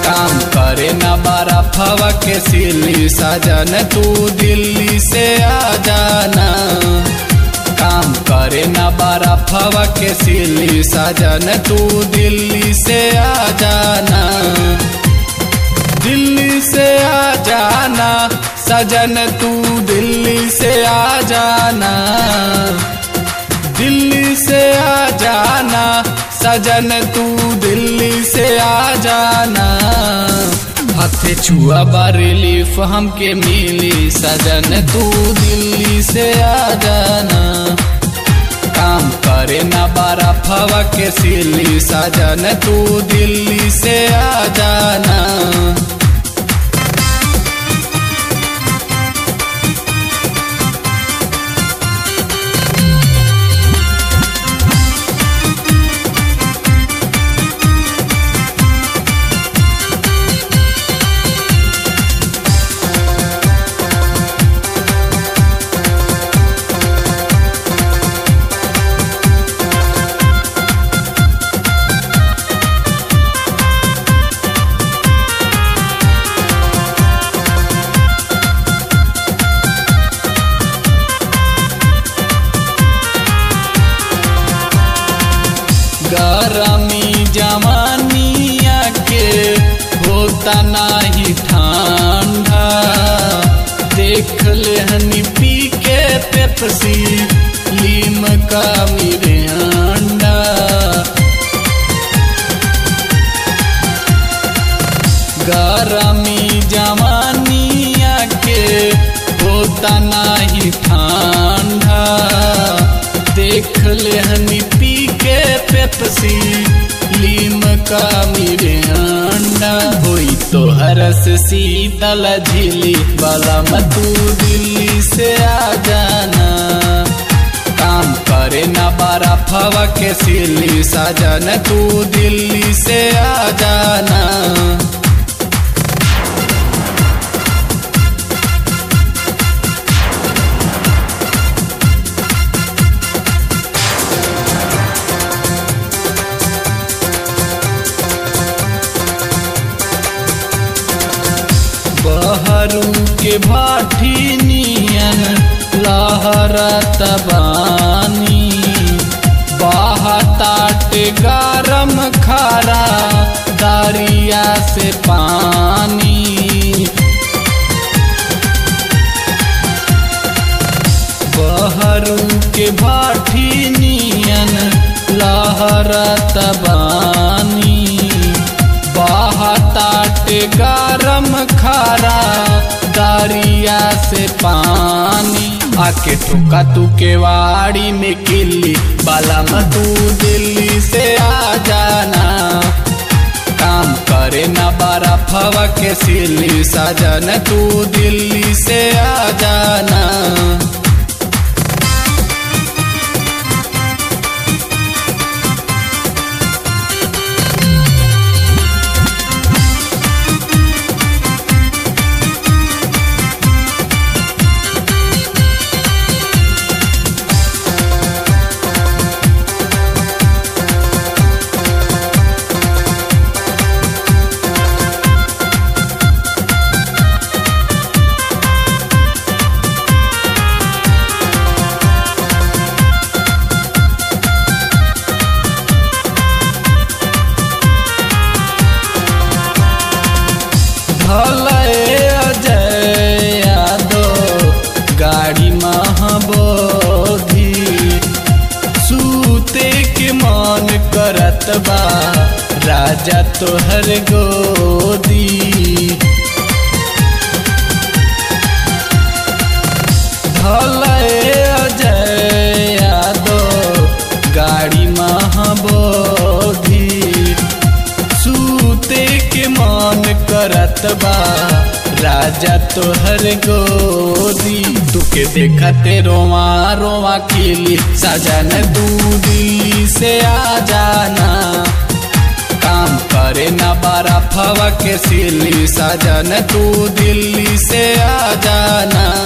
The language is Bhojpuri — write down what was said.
काम करे न बारा फवा के सिली सजन तू दिल्ली से आ जाना काम करे न बारा फवा के सिली सजन तू दिल्ली से आ जाना दिल्ली से आ जाना सजन तू दिल्ली से आ जाना दिल्ली से आ जाना सजन तू दिल्ली से आ जाना हथे छुआ बा रिलीफ हमके मिली सजन तू दिल्ली से आ जाना काम करे ना बारा फवा के सिली सजन तू दिल्ली से आ जाना गरमी जवानिया के होता नाही ठंडा देख ले हनी पी के पेप्सी लीम का मेरे अंडा गरमी जवानिया के होता नाही ठंडा देख ले हनी पी के पेप्सी लीम का मेरे अंडा होई तो हरस शीतल झिली वाला मतू दिल्ली से आ जाना काम करे ना बारा फवा के सिली सजन तू दिल्ली से आ जाना बहरू के भाठी नियन लहरत बानी बहताट गरम खारा दरिया से पानी बहरू के भाठी नियन लहरत बानी बहताट गरम खारा दरिया से पानी आके ठोका तू के वाड़ी में किल्ली बाला तू दिल्ली से आ जाना काम करे ना बारा फवा के सिली सजन तू दिल्ली से आ जाना भले अजय यादव गाड़ी महाबोधी सूते के मन करत बा राजा तोहर गोदी भले अजय यादव गाड़ी महाबोधी सूते के मन करत बा राजा तोहर गोदी तुके देखते रोवा रोवा खिली सजन तू दिल्ली से आ जाना काम करे ना बारा फवा के सिली सजन तू दिल्ली से आ जाना